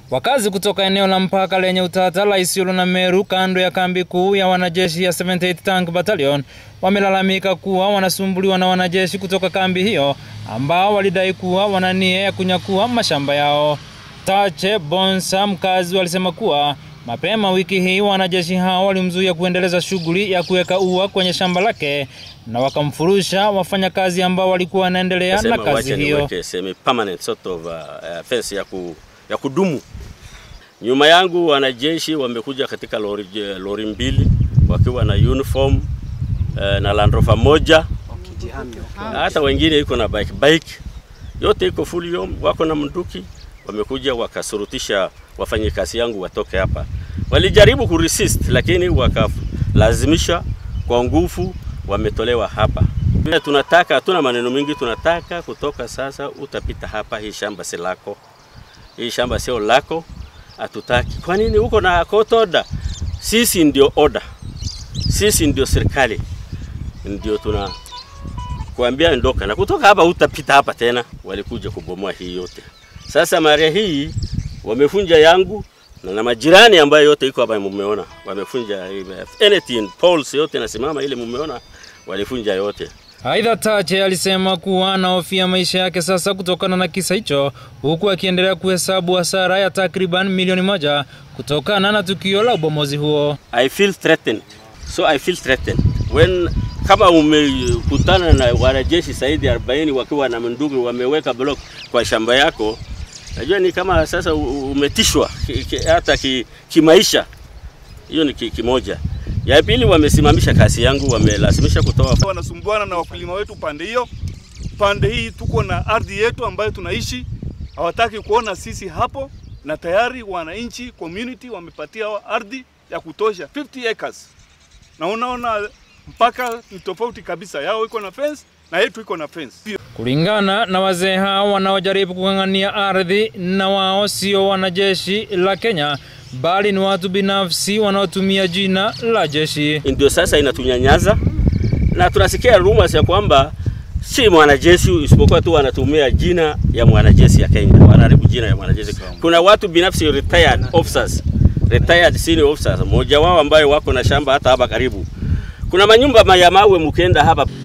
Wakazi kutoka eneo la mpaka lenye utata la Isiolo na Meru kando ya kambi kuu ya wanajeshi ya 78 Tank Battalion wamelalamika kuwa wanasumbuliwa na wanajeshi kutoka kambi hiyo ambao walidai kuwa wana nia ya kunyakua mashamba yao. Tache Bonsa, mkazi, walisema kuwa mapema wiki hii wanajeshi hao walimzuia kuendeleza shughuli ya kuweka ua kwenye shamba lake na wakamfurusha wafanyakazi ambao walikuwa wanaendelea na kazi hiyo. Semi permanent sort of uh, uh, fence ya, ku, ya kudumu. Nyuma yangu wanajeshi wamekuja katika lori, lori mbili wakiwa na uniform uh, na Land Rover moja hata wengine iko na bike bike, yote iko full yom, wako na mnduki, wamekuja wakasurutisha wafanyikazi yangu watoke hapa. Walijaribu kuresist, lakini wakalazimisha kwa nguvu, wametolewa hapa. Tunataka, hatuna maneno mingi, tunataka kutoka sasa, utapita hapa, hii shamba si lako, hii shamba sio lako, hatutaki. Kwa nini uko na court order? Sisi ndio order, sisi ndio serikali, ndio tuna kuambia ndoka na kutoka hapa, utapita hapa tena. Walikuja kubomoa hii yote. Sasa mara hii wamefunja yangu na, na majirani ambayo yote iko hapa mumeona, wamefunja anything poles yote nasimama ile mumeona, walifunja yote. Aidha, Tache alisema kuwa anahofia maisha yake sasa kutokana na kisa hicho, huku akiendelea kuhesabu hasara ya takriban milioni moja kutokana na tukio la ubomozi huo. I feel threatened. So I feel threatened. When kama umekutana na wanajeshi zaidi ya 40 wakiwa na bunduki wameweka block kwa shamba yako, najua ni kama sasa umetishwa hata kimaisha ki, ki hiyo ni kimoja. Ki ya pili, wamesimamisha kazi yangu, wamelazimisha kutoa. Wanasumbuana na wakulima wetu pande hiyo. Pande hii tuko na ardhi yetu ambayo tunaishi, hawataki kuona sisi hapo, na tayari wananchi community wamepatia ardhi ya kutosha 50 acres, na unaona mpaka ni tofauti kabisa, yao iko na fence na yetu iko na fence. Kulingana na wazee hao wanaojaribu kung'ang'ania ardhi, na wao sio wanajeshi la Kenya bali ni watu binafsi wanaotumia jina la jeshi. Ndio sasa inatunyanyaza na tunasikia rumors ya kwamba si mwanajeshi isipokuwa tu wanatumia jina ya mwanajeshi ya Kenya, wanaharibu jina ya mwanajeshi. Kuna watu binafsi retired officers, retired senior officers, mmoja wao ambaye wako na shamba hata hapa karibu kuna manyumba ya mawe mkenda hapa